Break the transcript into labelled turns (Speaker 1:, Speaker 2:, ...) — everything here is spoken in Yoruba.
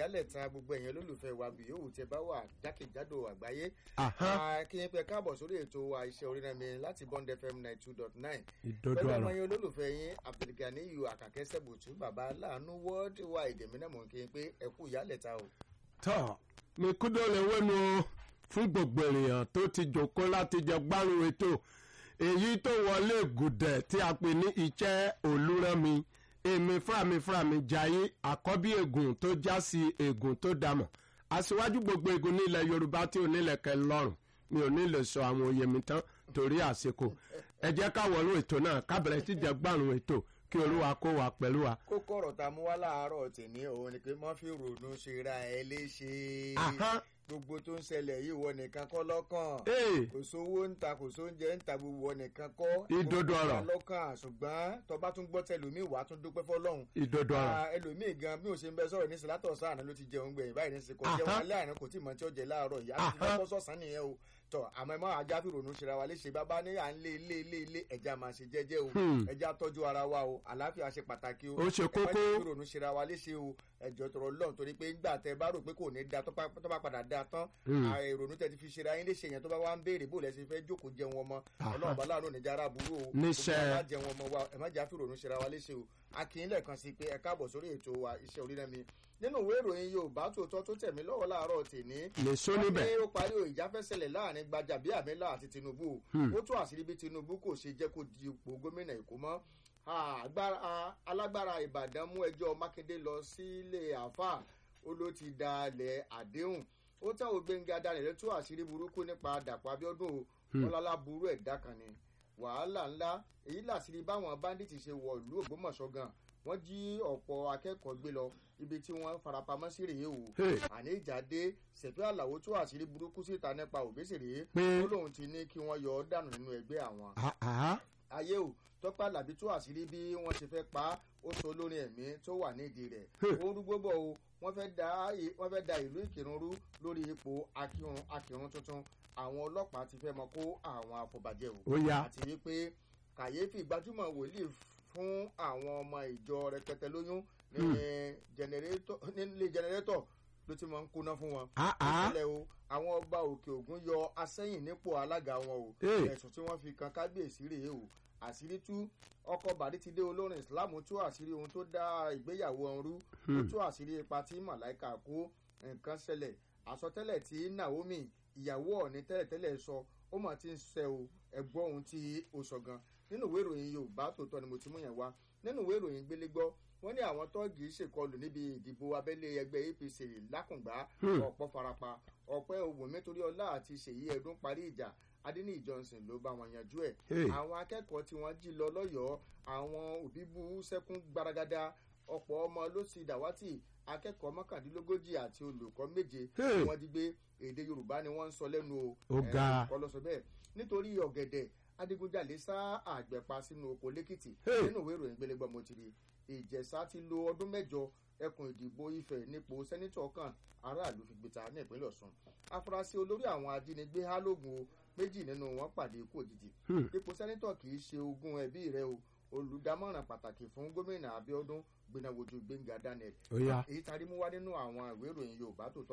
Speaker 1: ìyálẹ̀ta gbogbo ẹ̀yẹn olólùfẹ́ wa bí yòówù tẹ bá wà jákèjádò àgbáyé.
Speaker 2: Ahán.
Speaker 1: kí n pẹ káàbọ̀ sórí ètò wa iṣẹ́ orínàmí láti bond fm ninety two dot nine.
Speaker 2: ìdodo
Speaker 1: pẹ̀lú ọmọ
Speaker 2: ọ̀rọ̀
Speaker 1: yẹn olólùfẹ́ yín abdulganiyu akakẹ́sẹ̀ bùtú bàbá aláàánú world wide èmi náà mọ̀ kí n pé ẹ kú ìyálẹ̀ta o.
Speaker 2: tọ́ mi kúndó lè wẹ́nu fún gbogbo ènìyàn tó ti jòkó láti jẹ gbárùn ètò èyí tó wọlé gùdẹ̀ tí a pè ní iṣẹ́ olúrẹ́mi èmi fúnrami fúnrami jayé àkọ́bí ègùn tó já sí ègùn tó dàmọ̀ aṣíwájú gbogbo ègùn nílẹ̀ yorùbá tí ò nílẹ̀ kẹ́ lọ́rùn mi ò ní lè sọ àwọn òye mi tán torí àsìkò ẹ jẹ́ ká wọlé ètò náà ká bẹ̀rẹ̀ sí jẹ gbárùn ètò kí olúwa kó wa pẹ̀lú wa.
Speaker 1: kókó ọ̀rọ̀ tá a mú wá láàárọ̀ tèmi òun ni pé mọ́ fi ronú ṣe ra ẹ léṣe.
Speaker 2: Ahán.
Speaker 1: gbogbo tó ń ṣẹlẹ̀ yìí wọ nìkan kọ́ lọ́kàn.
Speaker 2: Ee.
Speaker 1: kò sówó ń ta kò sóúnjẹ ń ta gbogbo wọ nìkan kọ́.
Speaker 2: Ìdodo
Speaker 1: Gbogbo wa
Speaker 2: ọ̀rọ̀.
Speaker 1: lọ́kàn ṣùgbọ́n tọba tún gbọ́ tẹlómi wàá tún dúpẹ́ fọlọ́run.
Speaker 2: ìdodo ọ̀rọ̀
Speaker 1: Ah, ẹlòmíì gan bí o ṣe ń bẹ sọ̀rọ̀ ní sílátọ̀ sáànà ló ti jẹun gbẹ̀yìn báyìí ní sè kò jẹun
Speaker 2: Ahán.
Speaker 1: alẹ́ àná kò tí ì mọ tí ó jẹ láàárọ̀ yìí àti
Speaker 2: Ahán.
Speaker 1: fẹ́ sọ̀sán nìyẹn o tọ àmọ́ ẹ má ajá fi ronú ṣe ra wa léṣe bàbá ní à ń lé ilé ilé ilé ẹja máa ṣe jẹ́jẹ́ o
Speaker 2: Hmm.
Speaker 1: ẹja tọ́jú ara wa o àlàáfíà ṣe pàtàkì o
Speaker 2: Ó ṣe
Speaker 1: ẹ má
Speaker 2: kókó.
Speaker 1: jẹ́ fi ronú ṣe ra wa léṣe o ẹjọ́ tọrọ lọ́n torí pé ńgbà tẹ bá rò pé kò ní da tó bá tó bá padà da tán
Speaker 2: Hmm.
Speaker 1: à, ìrònú tẹ ti fi ṣe ra yín léṣe yẹn tó bá wá ń béèrè bó lẹ ṣe fẹ́ jókòó jẹun ọmọ
Speaker 2: Ahán.
Speaker 1: ọlọ́run bá láàánú níjà ara burú o
Speaker 2: Níṣẹ́.
Speaker 1: gbogbo wa jẹun ọmọ wa ẹ má jà fi ronú ṣe ra wa léṣe o akínyìn lẹ́ẹ̀kan sí pé ẹ káàbọ̀ sórí ètò wa iṣẹ́ orírẹ́mi nínú ìwé ìròyìn yorùbá tòótọ́ tó tẹ̀mí lọ́wọ́ láàárọ̀ tèmi
Speaker 2: lè sọ
Speaker 1: wọ́n
Speaker 2: níbẹ̀.
Speaker 1: ní ó parí o ìjáfẹ́sẹ̀lẹ̀ láàrin gbajàbíàmílà àti tinubu
Speaker 2: Hmm.
Speaker 1: ó tún àṣírí bí tinubu kò ṣe jẹ́ kó di ipò gómìnà èkó mọ́ Ah, agbára- ah, alágbára ìbàdàn mú ẹjọ́ mákindé lọ sílé àáfàá ó ló ti dalẹ̀ àdéhùn ó táwọn gbẹ̀ngà dalẹ̀ tó àṣírí burúkú nípa dàpọ̀ abiodun o
Speaker 2: Hmm.
Speaker 1: ọlọ́lá burú ẹ̀dá kan ni wàhálà ńlá èyí làṣírí báwọn báńdíìtì ṣe wọ ìlú ògbómọ̀ṣọ́ gan wọ́n jí ọ̀pọ̀ akẹ́kọ̀ọ́ gbé lọ ibi tí wọ́n farapamọ́ sí rèé o
Speaker 2: Hey.
Speaker 1: àní ìjáde ṣèfẹ́ àlàó tó àṣírí burúkú síta nípa òbésèré
Speaker 2: Pé-
Speaker 1: ó lóun ti ní kí wọ́n yọ ọ́ dànù nínú ẹgbẹ́ àwọn
Speaker 2: Ah, ah.
Speaker 1: ayé o tọ́pẹ́ àlàbí tó àṣírí bí wọ́n ṣe fẹ́ pa á ó sọ lórí ẹ̀mí tó wà nídìí rẹ̀
Speaker 2: Hmm.
Speaker 1: ó rúgbó bọ̀ o wọ́n fẹ́ da i- wọ́n fẹ́ da ìlú ìkírun rú lórí ipò akírun akírun tuntun àwọn ọlọ́pàá ti fẹ́ mọ kó àwọn afọbajẹ́ o
Speaker 2: Ó yá.
Speaker 1: àti wípé kàyéfì gbajúmọ̀ wòlíì fún àwọn ọmọ ìjọ rẹpẹtẹ lóyún ní jẹnẹrétọ̀ nílé jẹnẹrétọ̀ ló ti máa ń kóná fún wọn
Speaker 2: Ah, ah.
Speaker 1: ìpínlẹ̀ o àwọn ọba òkè ògùn yọ asẹ́yìn nípò alága wọn o
Speaker 2: Hey.
Speaker 1: ẹ̀sùn tí wọ́n fi kan kábíyèsí rèé o àṣírí tú ọkọ̀ bàdítidé olórin islam tú àṣírí ohun tó dá ìgbéyàwó ọ̀hún rú ó
Speaker 2: Hmm.
Speaker 1: tú àṣírí ipa tí màláìka kó nǹkan ṣẹlẹ̀ àsọtẹ́lẹ̀ tí naomi ìyàwó ọ̀ní tẹ́lẹ̀tẹ́lẹ̀ sọ ó mà ti ń ṣẹ o ẹ̀gbọ́ ohun tí ó sọ gan nínú ìwé ìròyìn yorùbá tòótọ́ ni mo ti mú yẹn wá nínú ìwé ìròyìn gbélégbọ́ wọ́n ní àwọn tọ́ọ̀gì ṣèkọlù níbi ìdìbò abẹ́lé ẹgbẹ́ apc lákùngbá
Speaker 2: Hmm.
Speaker 1: ọ̀pọ̀ farapa ọ̀pẹ́ òwòmí torí ọlá àti ṣèyí ẹ̀dún parí ìjà adéníyì johnson ló bá wọn yanjú ẹ̀
Speaker 2: Hey.
Speaker 1: àwọn akẹ́kọ̀ọ́ tí wọ́n jí lọ lọ́yọ̀ọ́ àwọn òbí bú sẹ́kún gbaragada ọ̀pọ̀ ọmọ ló ti dàwátì akẹ́kọ̀ọ́ mọ́kàndínlógójì àti olùkọ́ méje
Speaker 2: Hey.
Speaker 1: tí wọ́n jí gbé èdè yorùbá ni wọ́n ń sọ lẹ́nu o
Speaker 2: Ó
Speaker 1: Eh,
Speaker 2: ga.
Speaker 1: olùkọ́ ló sọ bẹ́ẹ̀ nítorí ọ̀gẹ̀dẹ̀ adigunjalè sá àgbẹ̀pa sínú oko lẹ́kìtì
Speaker 2: Hey.
Speaker 1: nínú ìwé ìròyìn gbélégbọ́ mo ti rí ìjẹ̀sà ti lo ọdún mẹ́jọ ẹkùn ìdìbò ifẹ̀ nípò sẹ́nitọ̀ kan aráàlú fi gbìta ní ìpínlẹ̀ ọ̀sùn afurasí olórí àwọn ajínigbé hálógun o méjì nínú wọn pàdé ikú òjijì
Speaker 2: Hmm.
Speaker 1: ipò sẹ́nitọ̀ kì í ṣe ogún ẹbí rẹ o olùdámọ̀ràn pàtàkì fún gómìnà abiodun gbìnàwójú gbẹ̀ngà daniel
Speaker 2: Ó yá.
Speaker 1: èyí tarí mú wá nínú àwọn ìwé ìròyìn yorùbá tó tọ́